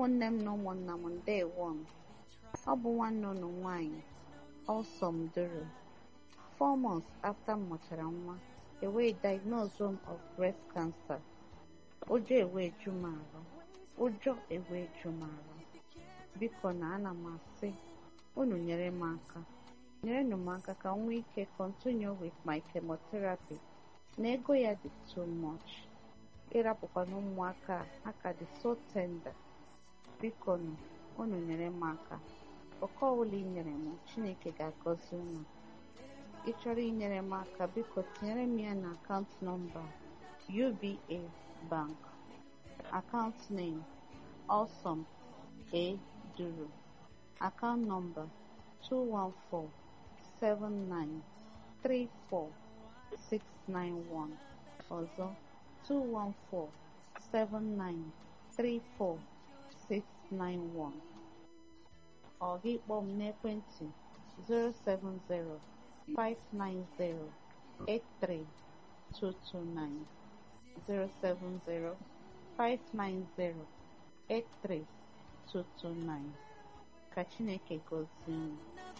ụmụnne m na ụmụnna m ndewo m ọ bụ nwanne unu nwanyị Ọlsọm Duru four months after m mụchara nwa ewee diagnose m of breast cancer ụjọ ewee ju m arụ ụjọ ewee ju m arụ biko na ana m asị unu nyere m aka nyerenụ m aka ka m nwee ike continue with my chemotherapy na ego ya dị too much ịrapụkwana ụmụaka a aka dị so tender biko nụ unu nyere m aka ọkọ ọbụla ị nyere m chineke ga-agọzi unu ị chọrọ inyere m aka biko tinyere m ya na akaụntụ nọmba uba bank account name awesome a duru account number 2147934 ọzọ 2147934 ọ gị kpọọ m n'ekwentị 070-590-83229 070-590-83229 ka Chineke gọzie unu